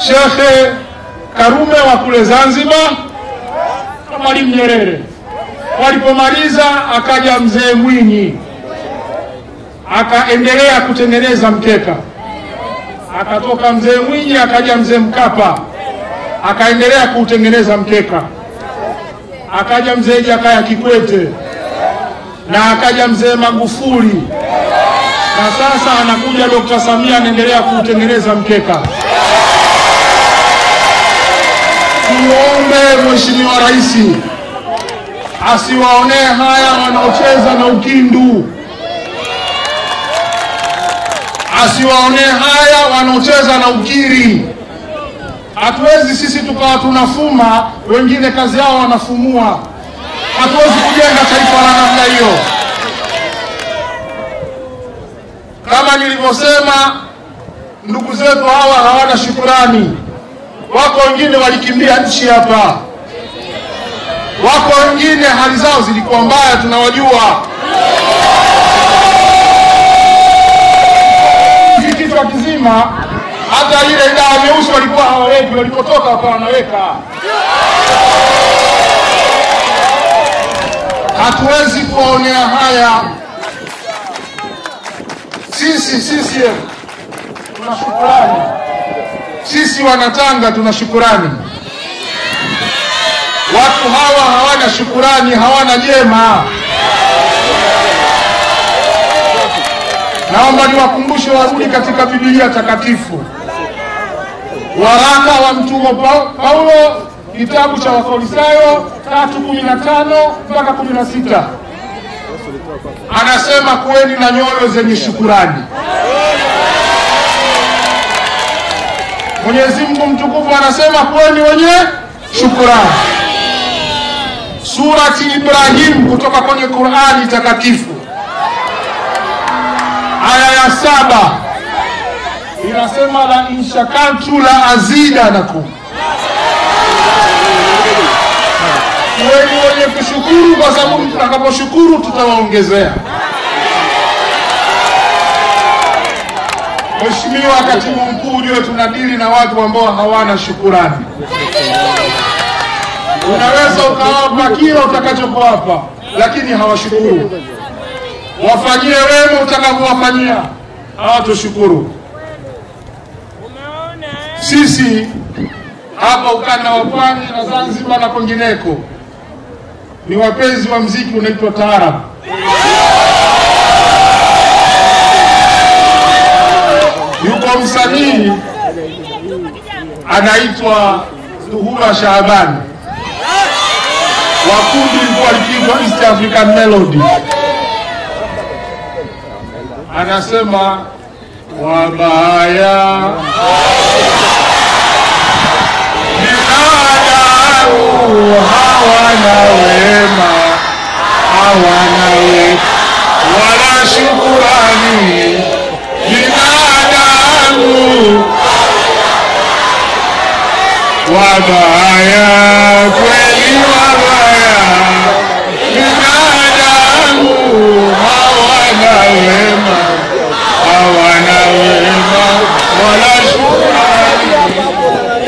Shekhe Karume wa kule Zanzibar na Mwalimu Nyerere. Walipomaliza akaja mzee Mwinyi akaendelea kutengeneza mkeka, akatoka mzee Mwinyi akaja mzee Mkapa akaendelea kuutengeneza mkeka, akaja mzee Jakaya Kikwete na akaja mzee Magufuli na sasa anakuja Dr. Samia anaendelea kuutengeneza mkeka. Tuombe Mheshimiwa Rais asiwaonee haya wanaocheza na ukindu, asiwaonee haya wanaocheza na ukiri. Hatuwezi sisi tukawa tunafuma, wengine kazi yao wanafumua. Hatuwezi kujenga taifa la namna hiyo. Kama nilivyosema, ndugu zetu hawa hawana shukurani. Wako wengine walikimbia nchi hapa, wako wengine hali zao zilikuwa mbaya, tunawajua. Hiki kichwa kizima, hata ile dawa nyeusi walikuwa hawaweki, walipotoka wakawa wanaweka. Hatuwezi kuwaonea haya. Sisi CCM tuna shukurani, sisi Wanatanga tuna shukurani. Watu hawa hawana shukurani, hawana jema. Naomba niwakumbushe warudi katika Biblia takatifu, waraka wa mtume Pa- Paulo, kitabu cha Wakolosai tatu kumi na tano mpaka kumi na sita anasema kuweni na nyoyo zenye shukurani. Mwenyezi Mungu mtukufu anasema kuweni wenye shukurani. Surati Ibrahim kutoka kwenye Qurani takatifu aya ya saba inasema la inshakartu la azidanakum, kuweni wenye kushukuru kwa sababu mtakaposhukuru tutawaongezea. Mheshimiwa Katibu Mkuu, ujue tunadili na watu ambao hawana shukurani. Unaweza ukawapa kila utakachowapa, lakini hawashukuru. Wafanyie wema utakavyowafanyia, hawatoshukuru. Sisi hapa ukanda wa Pwani na Zanzibar na kwengineko ni wapenzi wa mziki unaitwa taarabu. Yuko msanii anaitwa Zuhura Shaabani wa kundi lilikuwa likiitwa East African Melody, anasema wabaya binadamu hawana wema, hawana wema wala shukurani. Binadamu wabaya kweli.